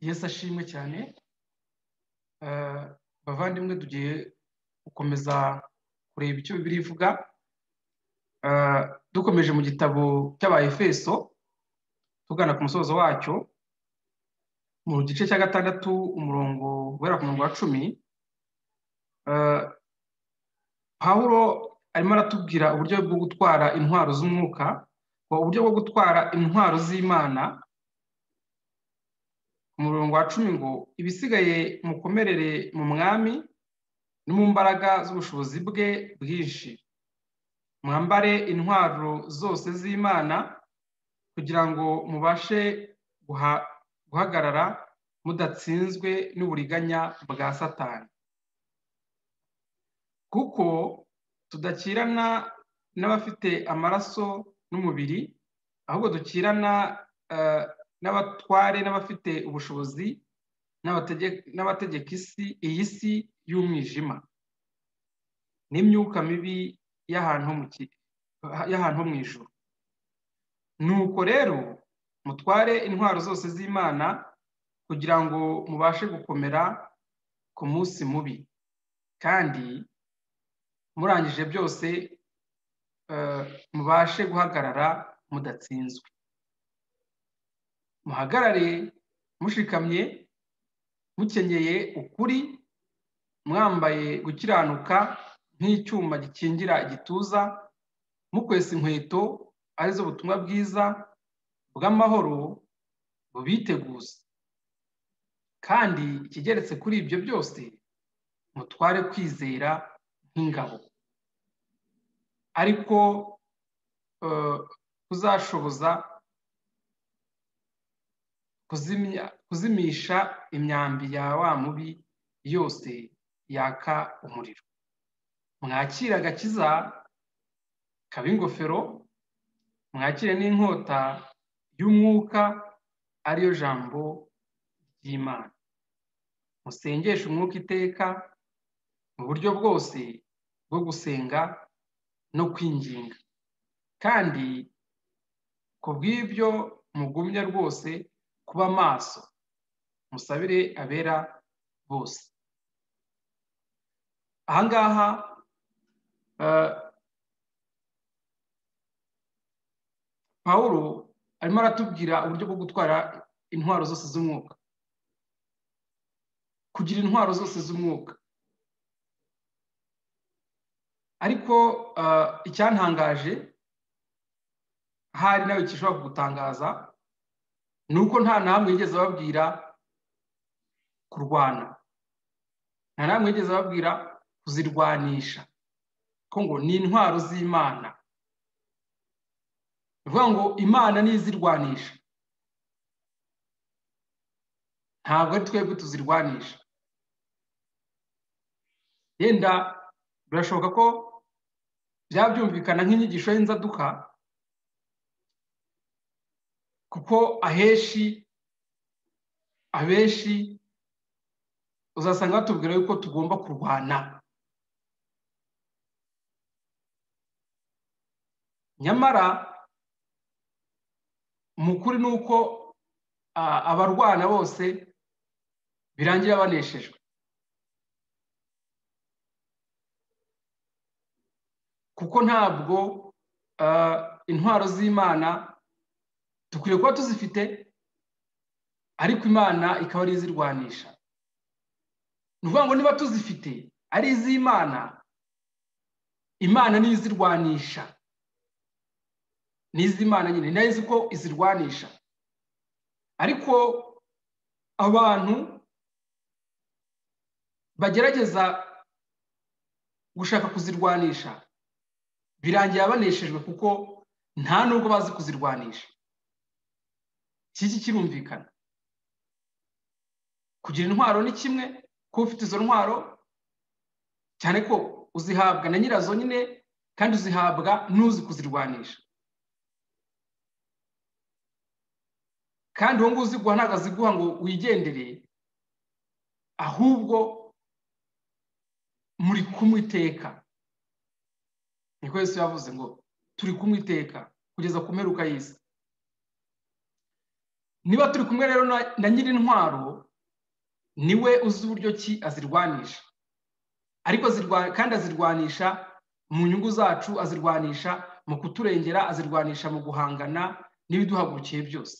yesu ashimwe cyane bavandimwe tugiye gukomeza kureba icyo bibiri ivuga dukomeje mu gitabo cy'abayefeso tugana ku musozo wacyo mu gice cya gatandatu umurongo guhera ku murongo wa cumi pawuro arimo aratubwira uburyo bwo gutwara intwaro z'umwuka uburyo bwo gutwara intwaro z'imana ku murongo wa cumi ngo ibisigaye mukomerere mu mwami no mu mbaraga z'ubushobozi bwe bwinshi mwambare intwaro zose z'imana kugira ngo mubashe guhagarara mudatsinzwe n'uburiganya bwa satani kuko tudakirana n'abafite amaraso n'umubiri ahubwo dukirana n'abatware n'abafite ubushobozi n'abategeka isi iyi si y'umwijima n'imyuka mibi y'ahantu ho mu ijoro nuko rero mutware intwaro zose z'imana kugira ngo mubashe gukomera ku munsi mubi kandi murangije byose mubashe guhagarara mudatsinzwe muhagarare mushikamye mukenyeye ukuri mwambaye gukiranuka nk'icyuma gikingira igituza mukwesa inkweto arizo ubutumwa bwiza bw'amahoro bubiteguza kandi ikigeretse kuri ibyo byose mutware kwizera nk'ingabo ariko kuzashoboza kuzimisha imyambi ya wa mubi yose yaka umuriro mwakire agakiza kaba ingofero mwakire n'inkota y'umwuka ariyo jambo ry'imana musengeshe umwuka iteka mu buryo bwose bwo gusenga no kwinginga kandi ku bw'ibyo mugumya rwose kuba maso musabire abera bose ahangaha paul arimo aratubwira uburyo bwo gutwara intwaro zose z'umwuka kugira intwaro zose z'umwuka ariko icyantangaje ahari nawe gishobora kugutangaza ni uko nta namwe yigeze ababwira kurwana nta namwe yigeze ababwira kuzirwanisha ko ngo ni intwaro z'imana ni ukuvuga ngo imana niyo izirwanisha ntabwo ari twebwe tuzirwanisha yenda birashoboka ko byabyumvikana nk'inyigisho y'inzaduka kuko ahenshi abenshi uzasanga batubwira yuko tugomba kurwana nyamara umukuru ni uko abarwana bose birangira baneshejwe kuko ntabwo intwaro z'imana dukwiye kuba tuzifite ariko imana ikaba ari izirwanisha ni ukuvuga ngo niba tuzifite ari iz'imana imana niyo izirwanisha ni iz'imana nyine nayo izi ko izirwanisha ariko abantu bagerageza gushaka kuzirwanisha birangira baneshejwe kuko nta nubwo bazi kuzirwanisha iki kirumvikana kugira intwaro ni kimwe kuba ufite izo ntwaro cyane ko uzihabwa na nyirazo nyine kandi uzihabwa n'uzi kuzirwanisha kandi uwo nguwo uziguha ntabwo aziguha ngo wigendere ahubwo muri kumwiteka niko Yesu yavuze ngo turi kumwiteka kugeza ku mperuka y'isi niba turi kumwe rero na nyir'intwaro niwe uzi uburyo ki azirwanisha ariko kandi azirwanisha mu nyungu zacu azirwanisha mu kuturengera azirwanisha mu guhangana n'ibiduhagurukiye byose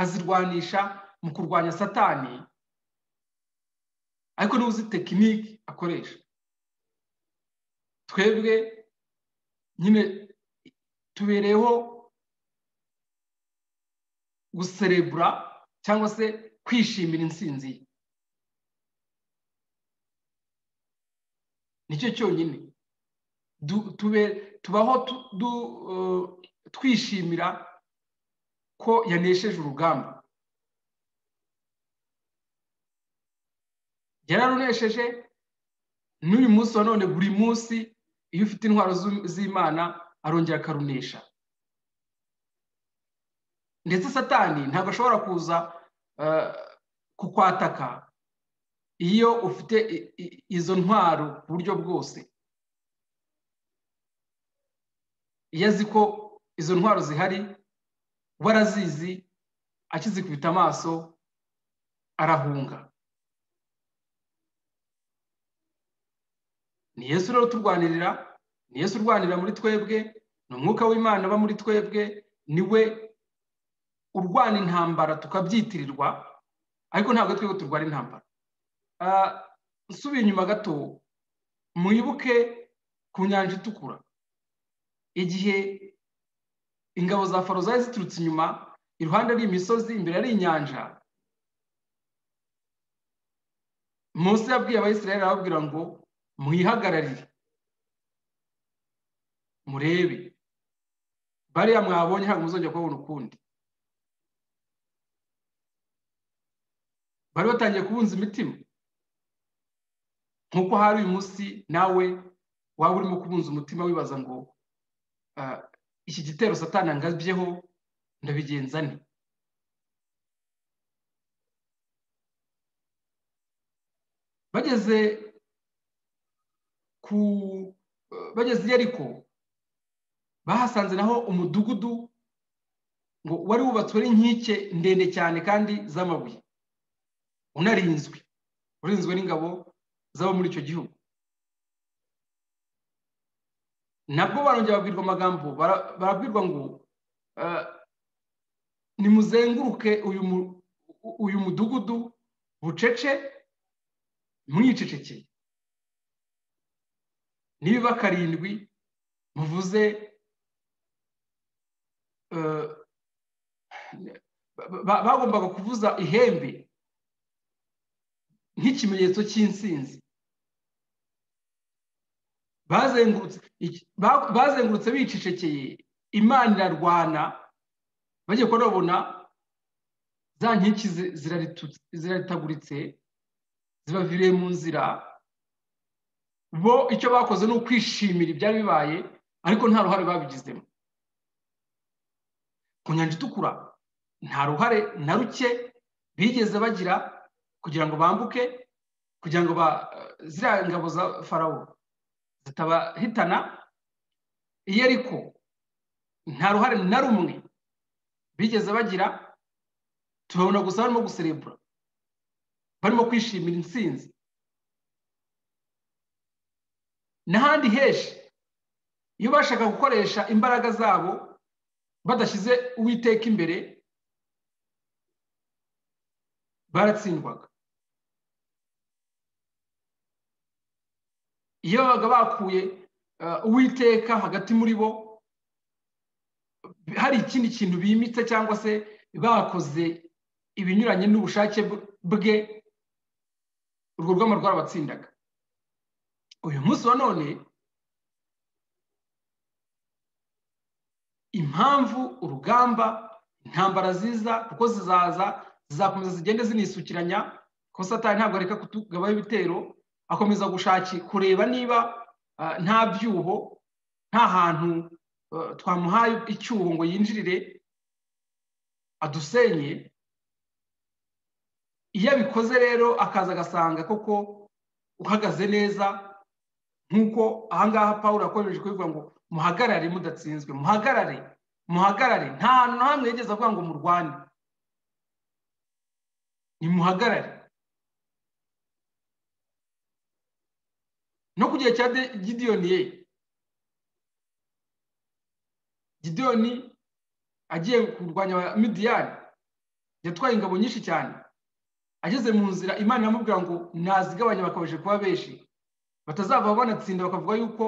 azirwanisha mu kurwanya satani ariko niba uzi tekiniki akoresha twebwe nyine tubereyeho guserebura cyangwa se kwishimira intsinzi ye nicyo cyonyine tubaho twishimira ko yanesheje urugamba yararunesheje n'uyu munsi wa none buri munsi iyo ufite intwaro z'imana arongera akarunesha ndetse satani ntabwo ashobora kuza kukwataka iyo ufite izo ntwaro ku buryo bwose iyo azi ko izo ntwaro zihari we arazizi akizikubita amaso arahunga ni yesu rero uturwanirira ni yesu urwanira muri twebwe ni umwuka w'imana uba muri twebwe niwe urwana intambara tukabyitirirwa ariko ntabwo twebwe turwara intambara nsubiye inyuma gato muyibuke ku nyanja itukura igihe ingabo za faro zari ziturutse inyuma iruhande ari imisozi imbere ari inyanja munsi yabwiye abayisirayeli arababwira ngo muyihagararire murebe bariya mwabonye ntabwo muzongera kubabona ukundi bari batangiye kubunza imitima nk'uko hari uyu munsi nawe waba urimo kubunza umutima wibaza ngo iki gitero satana ngabyeho ndabigenza ni bageze ku bageze iyo ariko bahasanze naho umudugudu ngo wari wubatswe n'inkike ndende cyane kandi z'amabuye unarinzwe urinzwe n'ingabo z'abo muri icyo gihugu nabwo barongera babwirwa amagambo barabwirwa ngo nimuzenguruke uyu mudugudu bucece mwicecekeye niba karindwi muvuze bagombaga kuvuza ihembe nk'ikimenyetso cy'insinzi bazengurutse bicecekeye imana irarwana bagiye kurabona za nkiki ziraritaguritse zibaviriye mu nzira bo icyo bakoze ni ukwishimira ibyari bibaye ariko nta ruhare babigizemo ku nyanja itukura nta ruhare na ruke bigeze bagira kugira ngo bambuke kugira ngo ziriya ngabo za farawo zitabahitana iyo ariko nta ruhare na rumwe bigeze bagira turabona gusa barimo guserebura barimo kwishimira intsinzi n'ahandi henshi iyo bashaka gukoresha imbaraga zabo badashyize uwiteka imbere baratsindwaga iyo babaga bakuye uwiteka hagati muri bo hari ikindi kintu bimitse cyangwa se bakoze ibinyuranye n'ubushake bwe urwo rwamo rwarabatsindaga uyu munsi wa none impamvu urugamba intambara ziza kuko zizaza zizakomeza zigende zinisukiranya ko satani ntabwo areka kutugabaho ibitero akomeza gushaki kureba niba nta byuho nta hantu twamuhaye icyuho ngo yinjirire adusenye iyo abikoze rero akaza agasanga koko uhagaze neza nk'uko ahangaha paul akomeje kubivuga ngo muhagarare mudatsinzwe muhagarare muhagarare nta hantu na hamwe yigeze avuga ngo murwane nimuhagarare no ku gihe cya gidiyoni ye gidiyoni agiye kurwanya midiyani yatwaye ingabo nyinshi cyane ageze mu nzira imana iramubwira ngo nazigabanya bakabaje kuba benshi batazava banatsinda bakavuga yuko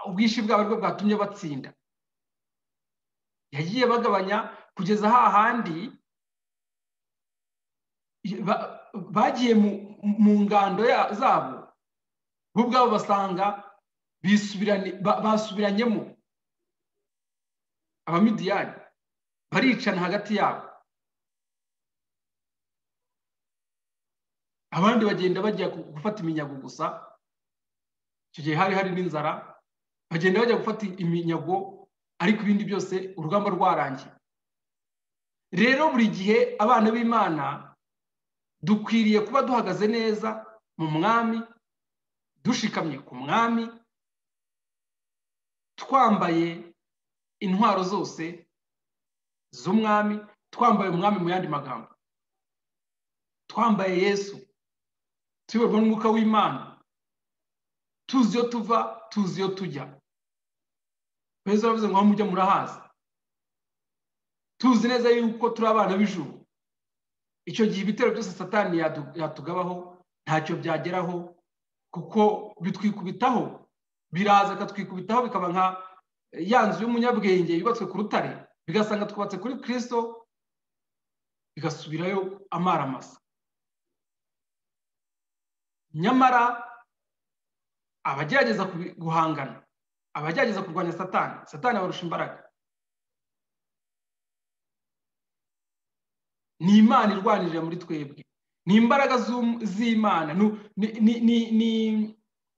ubwishyu bwabo aribwo bwatumye batsinda yagiye bagabanya kugeza hahandi bagiye mu ngando zabo bo ubwabo basanga basubiranyemo abamidiyani baricana hagati yabo abandi bagenda bajya gufata iminyago gusa icyo gihe hari hari n'inzara bagenda bajya gufata iminyago ariko ibindi byose urugamba rwarangiye rero buri gihe abana b'imana dukwiriye kuba duhagaze neza mu mwami dushikamye ku mwami twambaye intwaro zose z'umwami twambaye umwami mu yandi magambo twambaye yesu tuyoborwa n'umwuka w'imana tuzi iyo tuva tuzi iyo tujya beza baravuze ngo aho mujya murahazi tuzi neza yuko turi abana b'ijuru icyo gihe ibitero byose satani yatugabaho ntacyo byageraho kuko bitwikubitaho biraza akatwikubitaho bikaba nka ya nzu y'umunyabwenge yubatswe ku rutare bigasanga twubatse kuri kirisito bigasubirayo amaramasa nyamara abagerageza guhangana abagerageza kurwanya satani satani abarusha imbaraga ni imana irwanirira muri twebwe ni imbaraga z'imana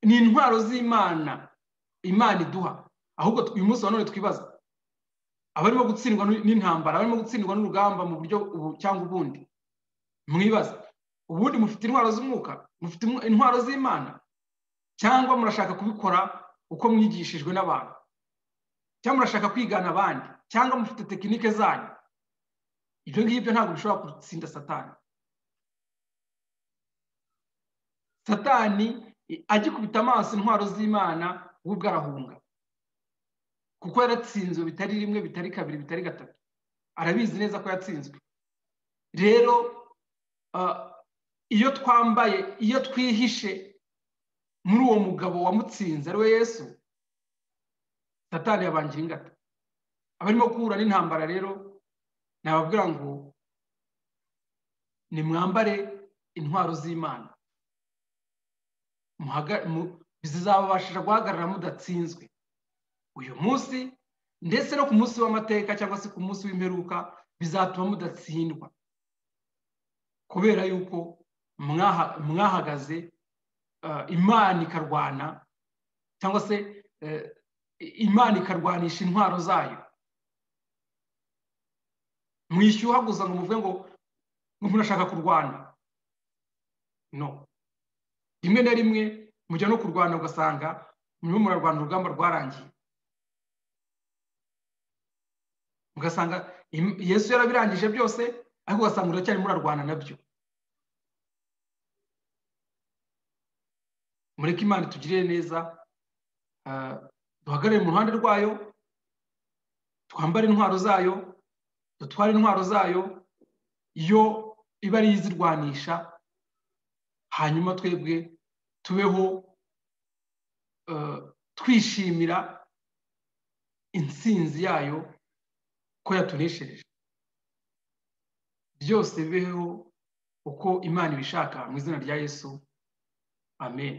ni intwaro z'imana imana iduha ahubwo uyu munsi wa none twibaza abarimo gutsindwa n'intambara abarimo gutsindwa n'urugamba mu buryo ubu cyangwa ubundi mwibaza ubundi mufite intwaro z'umwuka mufite intwaro z'imana cyangwa murashaka kubikora uko mwigishijwe n'abantu cyangwa murashaka kwigana abandi cyangwa mufite tekinike zanyu ibyo ngibyo ntabwo bishobora gutsinda satani satani agikubita amaso intwaro z'imana we ubwo arahunga kuko yaratsinzwe bitari rimwe bitari kabiri bitari gatatu arabizi neza ko yatsinzwe rero iyo twambaye iyo twihishe muri uwo mugabo wamutsinze ari we yesu satani yabangira ingata abarimo guhura n'intambara rero nababwira ngo nimwambare intwaro z'imana zizababashisha guhagarara mudatsinzwe uyu munsi ndetse no ku munsi w'amateka cyangwa se ku munsi w'imperuka bizatuma mudatsindwa kubera yuko mwahagaze imana ikarwana cyangwa se imana ikarwanisha intwaro zayo mwishyuhaguza ngo muvuge ngo murashaka kurwana no rimwe na rimwe mujya no kurwana ugasanga murimo murarwana urugamba rwarangiye ugasanga yesu yarabirangije byose ariko ugasanga uracyari murarwana nabyo mureke imana itugirire neza duhagarare mu ruhande rwayo twambare intwaro zayo dutwara intwaro zayo yo iba ari izirwanisha hanyuma twebwe tubeho twishimira intsinzi yayo ko yatuneshereje byose bibeho uko imana ibishaka mu izina rya yesu amen